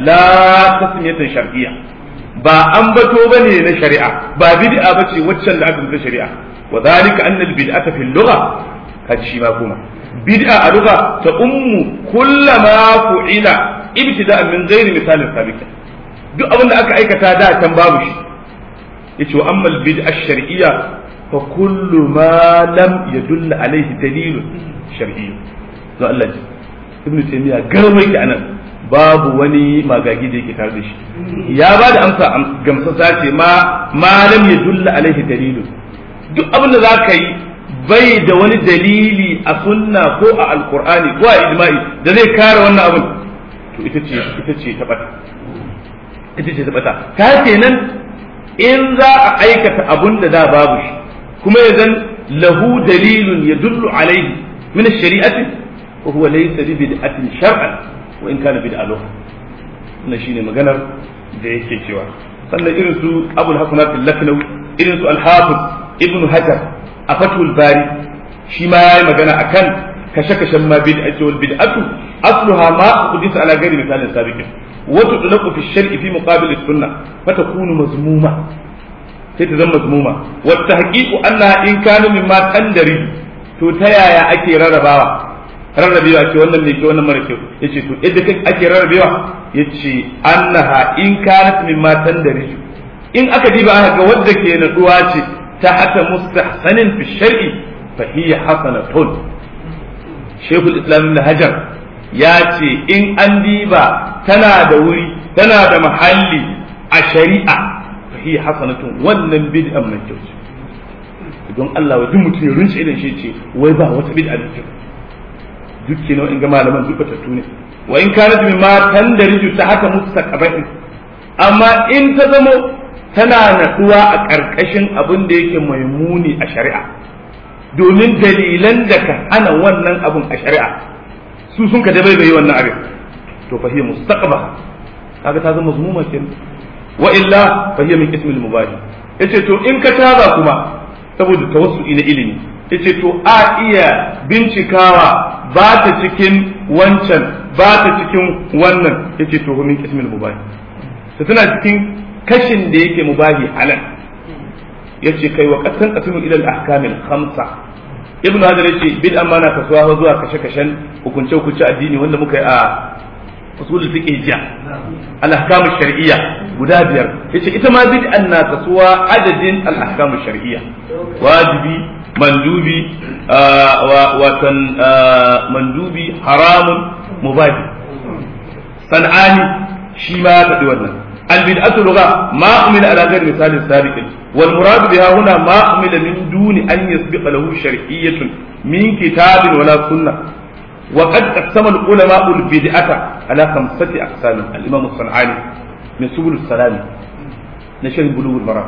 la tasmiyatan shar'iyya ba an bato bane na shari'a ba bid'a bace waccan da aka rubuta shari'a wa zalika anna al-bid'ata fil lugha kaji shi ma kuma bid'a a lugha ta ummu kullama fu'ila ibtida'an min ghairi misalin sabiq duk abin da aka aikata da can babu shi yace wa amma al-bid'a ash-shar'iyya fa kullu ma lam yadull alayhi dalilun shar'i to Allah ji ibnu taymiya garwai ki anan babu wani magagi da yake tare da shi ya ba da amsa gamsasa ce ma malam ya dulla alaihi dalilu duk abin da za ka yi bai da wani dalili a sunna ko a alkur'ani ko a ijma'i da zai kare wannan abin to ita ce ita ce ta bata ita ce ta bata ta kenan in za a aikata abun da da babu shi kuma ya zan lahu dalilun ya dullu alaihi min shari'ati wa huwa laysa bi bid'atin shar'an wa in kana bid'a lahu wannan shine maganar da yake cewa sannan irin su abul hasanat al-laknawi irin su al-hafiz ibn hajar a fatul bari shi ma yayi magana akan kashe-kashen ma bid'a wal bid'atu asluha ma qudisa ala ghairi misalin sabiqin wa tudlaqu fi shar'i fi muqabil as-sunnah fatakunu mazmuma sai ta zama mazmuma wa tahqiqu annaha in kana mimma tandari to ta yaya ake rarrabawa rarrabewa ce wannan mai kyau wannan mara kyau yace to yadda ake rarrabewa yace annaha in kanat mimma tandari in aka diba aka ga wadda ke naduwa ce ta hata mustahsanin fi shar'i fa hiya hasanatun shaykhul islam ibn hajar ya ce in an diba tana da wuri tana da mahalli a shari'a fa hiya hasanatun wannan bid'an mai kyau ce don Allah wa duk mutum ya runce idan shi ce wai ba wata bid'a da kyau duk kenan in ga malaman duk batattu ne wa in kanat mimma tandariju ta haka mustaqbalin amma in ta zamo tana natsuwa a ƙarƙashin abin da yake mai muni a shari'a domin dalilan da ka hana wannan abin a shari'a su sun ka dabai bai wannan abin to fa hiya mustaqba kaga ta zama zumuma kenan wa illa fa hiya min ismil mubadi yace to in ka taba kuma saboda tawassu'i na ilimi yace to a iya bincikawa ba ta cikin wancan ba ta cikin wannan yace to min ismil mubahi to tana cikin kashin da yake mubahi halal yace kai wa qasan qasimu ila al ahkam al khamsa ibnu hajar yace bid amana kasuwa zuwa kashe kashen hukunce hukunce addini wanda muka yi a usul fiqh jiya al ahkam al shar'iyya guda biyar yace ita ma bid'an na kasuwa adadin al ahkam al shar'iyya wajibi mandubi watan mandubi haramun mubahi san'ani shi ma ya faɗi wannan albid'atu lugha ma umila ala ghairi misali sabiqin wal murad biha huna ma umila min duni an yasbiqa lahu shar'iyyatun min kitabin wala sunnah وقد قسم العلماء البدعة على خمسة أقسام الإمام الصنعاني من سبل السلام نشر بلوغ المرام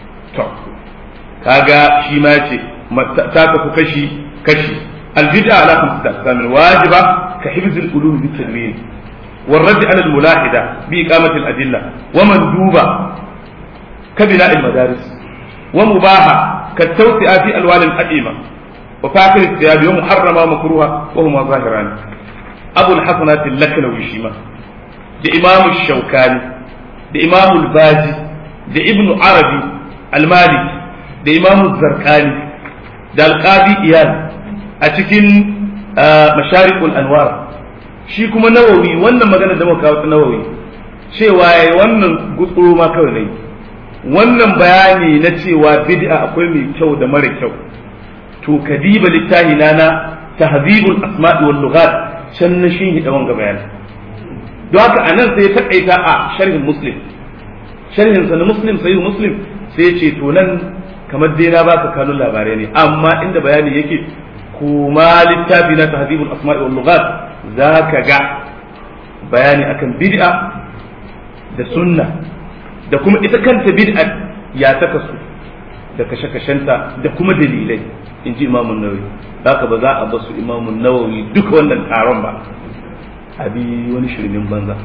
كاغا شيماتي ta tafi kashi kashi albid'a ala khamsati aqsam wajiba ka hifz al-ulum bi tadwin والرد على الملاحدة بإقامة الأدلة ومندوبة كبناء المدارس ومباحة كالتوسعة في ألوان الأئمة وفاكر الثياب ومحرمة ومكروهة وهما ظاهران أبو الحسنات اللكنوي شيما لإمام الشوكاني لإمام الباجي لابن عربي المالكي لإمام الزرقاني da alƙadi iyal a cikin masharikul anwar shi kuma nawawi wannan magana da muka kawo nawawi cewa yayi wannan gutsuro ma kawai ne wannan bayani na cewa bid'a akwai mai kyau da mara kyau to kadiba littahi na na tahzibul asma'i wal lughat can na shi da wanga bayani don haka anan sai ya takaita a sharhin muslim sharhin sa na muslim sahih muslim sai ya ce to nan kamar dai na baka kanun labarai ne amma inda bayani yake kuma littafi na tahdhibul asma'i wal lughat zaka ga bayani akan bid'a da sunna da kuma ita kanta bid'a ya ta kasu da kashe-kashenta da kuma dalilai in ji imamun nawawi haka ba za a basu imamun nawawi duka wannan taron ba a bi wani shirmin banza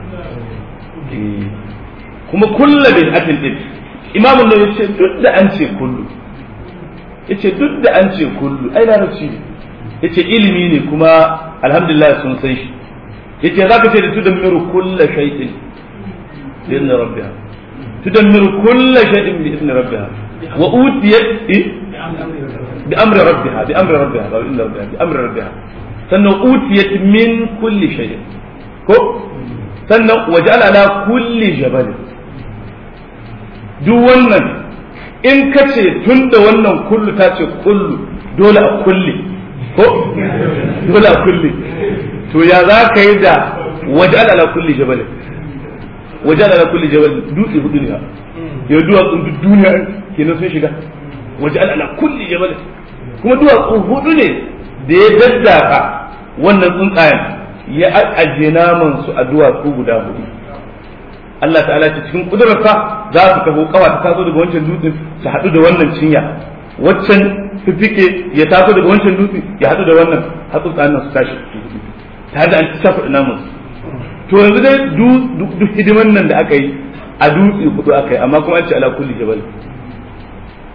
kuma kulla bid'atin din imamun nawawi ce duk da an ce kullu yace duk da an ce kullu ai larabci ne yace ilimi ne kuma alhamdulillah sun san shi yace zaka ce da tudammiru kulla shay'in bi idni rabbiha tudammiru kulla shay'in bi idni rabbiha wa utiyat bi amri rabbiha bi amri rabbiha bi idni rabbiha bi amri rabbiha sannan utiyat min kulli shay'in ko sannan waja'ala ala kulli jabalin duk wannan in ka ce tun da wannan kullu ta ce kullu dole a kulle ko dole a kulle to ya za ka yi da waje ala kulli jabal waje ala kulli jabal dutse hudu ne ya duwatsun duk duniya kenan sun shiga waje ala kulli jabal kuma duwatsu hudu ne da ya daddaka wannan tsuntsayen ya ajiye naman su a duwatsu guda hudu Allah ta'ala ce cikin kudurarsa za su taho kawa ta taso daga wancan dutsen su haɗu da wannan cinya waccan fifike ya taso daga wancan dutse ya haɗu da wannan hatsu tsanan su tashi ta da an ci shafa namun to yanzu dai duk hidiman nan da aka yi a dutse hudu aka yi amma kuma an ce ala kulli jabal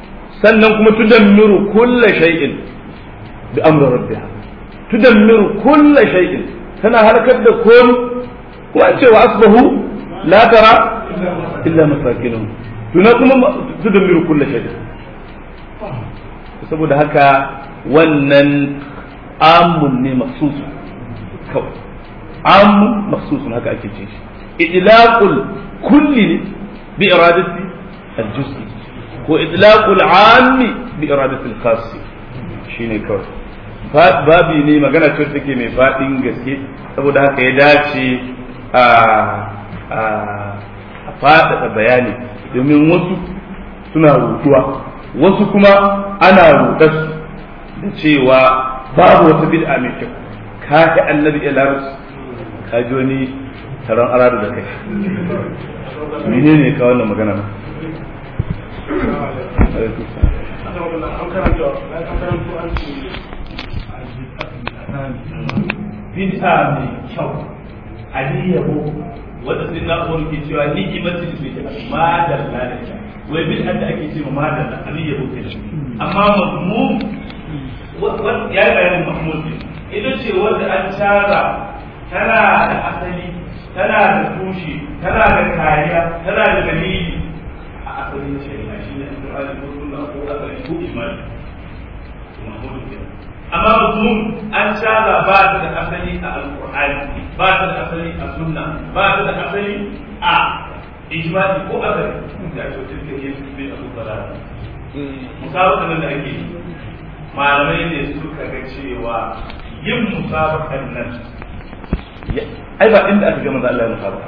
sannan kuma tudammiru kulla shay'in bi amri rabbiha tudammiru kulla shay'in tana halakar da kom kuma ce wa asbahu la tara illa masakinuhum tuna kuma tudammiru kulla shay'in saboda haka wannan amun ne maksusu kawai amun maksusun haka ake ce shi idlaqul kulli bi iradati al-juz'i ko idlaqul ammi bi iradati al-khass shine kawai babi ne magana ce take mai fadin gaske saboda haka ya dace a a faɗaɗa bayani domin wasu suna rutuwa wasu kuma ana rutarsu da cewa babu wata bid'a mai kyau ka ta annabi ilarus ka ji wani taron aradu da kai menene ka wannan magana na bid'a mai kyau ali yabo wanda sai na umar ke cewa ni kimatin su ke madalla da ita wai bid'a da ake cewa madalla ali yabo ke amma mazmum ya yi bayanin mahmud ne ita ce wanda an tara tana da asali tana da tushe tana da kariya tana da dalili a asalin shari'a shi ne alƙur'ani ko sunna ko asali ko imani mahmud ke amma mutum an tara ba ta da asali a alƙur'ani ba ta da asali a sunna ba ta da asali a ijma'i ko asali da ake wata take yin bai abu balala musabaqan da ake yi malamai ne suka ga cewa yin musabakan nan ai ba inda aka ga manzo Allah ya musabaka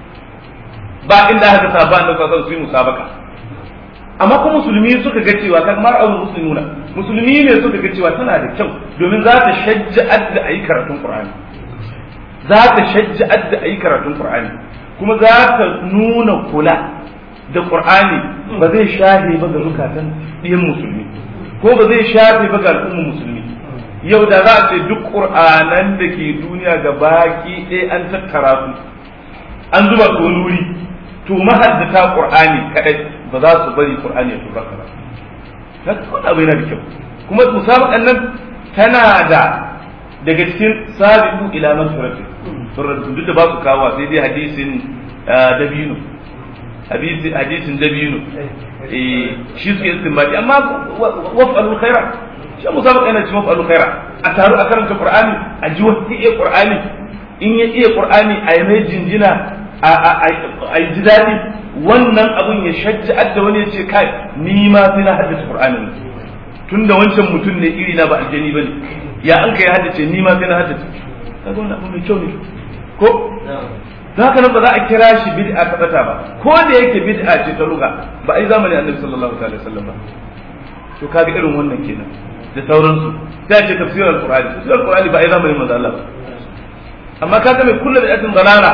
ba inda aka sa ba da kasan su yi musabaka amma kuma musulmi suka ga cewa kamar abu muslimuna musulmi ne suka ga cewa tana da kyau domin za ta shajja'ar da ayi karatun qur'ani za ta shajja'ar da ayi karatun qur'ani kuma za ta nuna kula da qur'ani ba zai shahe ba ga zukatan ɗiyan musulmi ko ba zai shafe ba ga al'ummar musulmi yau da za a ce duk ƙur'anan da ke duniya ga baki ɗaya an tattara su an zuba su wani wuri to mahaddata ƙur'ani kaɗai ba za su bari ƙur'ani ya tura ba ta kuma abu yana da kyau kuma musabaƙan nan tana da daga cikin sabiqu ila man surati surati duk da ba su kawo sai dai hadisin dabino hadisin dabino shi suke istinbadi amma waf'alul khaira shi musabaqa yana cikin waf'alul khaira a taru a karanta qur'ani a ji wata iya qur'ani in ya iya qur'ani a yi mai jinjina a yi ji daɗi wannan abun ya shajja da wani ya ce kai ni ma sai na haddace qur'anin tunda wancan mutum ne iri na ba aljani bane ya an kai haddace ni ma sai na haddace kaga wannan abu mai kyau ne ko don haka nan ba za a kira shi bid'a ta bata ba ko da yake bid'a ce ta luga ba ai zamanin annabi sallallahu alaihi wasallam ba to kaga irin wannan kenan da sauransu sai a ce tafsirar alqur'ani tafsirar alqur'ani ba ai zamanin manzo Allah ba amma kaga mai kullu bid'atin dalala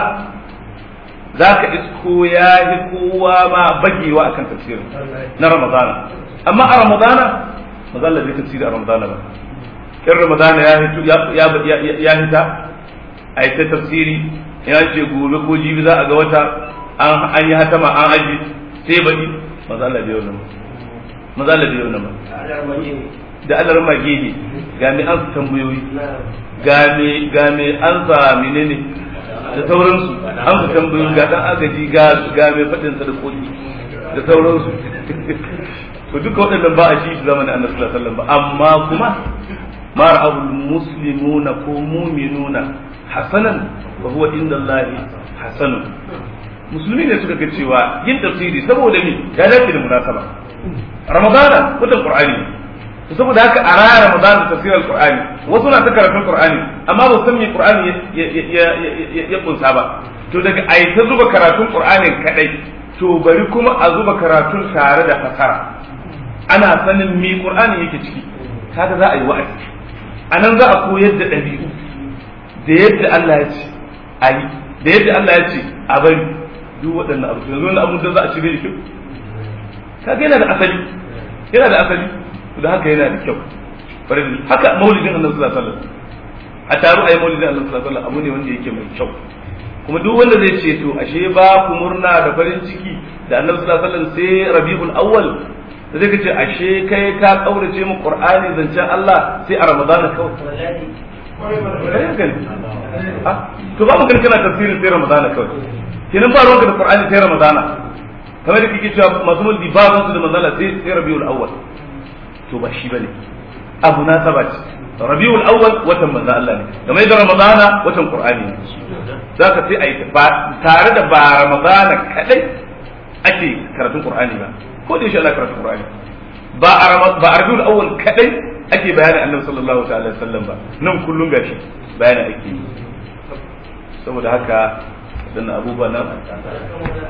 zaka isko ya yi kowa ma bagewa akan tafsirin na ramadana amma a ramadana manzo Allah bai tafsiri a ramadana ba in ramadana ya hito ya hita a yi ta tafsiri ya ce gobe ko jibi za a ga wata an yi hatama an aji sai baɗi maza Allah bai wannan maza Allah bai wannan da Allah mage ne ga me an tambayoyi ga me ga me an sa menene da sauransu an su tambayoyi ga dan agaji ga ga me fadin sadakoki da sauransu to duka waɗannan ba a shi zamanin Annabi sallallahu alaihi wasallam ba amma kuma ma ra'abul muslimuna ko mu'minuna hasanan wa huwa inda Allah hasanun musulmi ne suka ga cewa yin tafsiri saboda me ya dace da munasaba ramadana watan qur'ani to saboda haka a raya ramadana tafsirar qur'ani wasu na ta karatun qur'ani amma ba san me qur'ani ya kunsa ba to daga ai ta zuba karatun qur'anin kadai to bari kuma a zuba karatun tare da fasara ana sanin me qur'ani yake ciki kaga za a yi wa'azi anan za a koyar da ɗabi'u da yadda Allah ya ce a yi da yadda Allah ya ce a bari duk waɗannan abu yanzu wani abu da za a ci da kyau kaga yana da asali yana da asali da haka yana da kyau bari haka maulidin Allah sallallahu alaihi wasallam a taru ayi maulidin Allah sallallahu alaihi wasallam abu ne wanda yake mai kyau kuma duk wanda zai ce to ashe ba ku murna da farin ciki da Annabi sallallahu alaihi wasallam sai Rabiul Awwal sai ka ce ashe kai ka kaurace mu qur'ani zancen Allah sai a ramadana kawai to ba mu kana tafsirin sai ramadana kawai kenan ba ruwanka da qur'ani sai ramadana kamar da kike cewa masu mulki ba su da manzala sai sai rabiul awwal to ba shi bane abu na saba ce rabiul awwal watan manzo Allah ne kamar da ramadana watan qur'ani ne zaka sai ayi ba tare da ba ramadana kadai ake karatun qur'ani ba ko da insha Allah karatun qur'ani ba a ba rabiul awwal kadai ake bayanin annabi sallallahu ta'ala alaihi wasallam ba nan kullun gashi bayani ake yi saboda haka dan abubuwan nan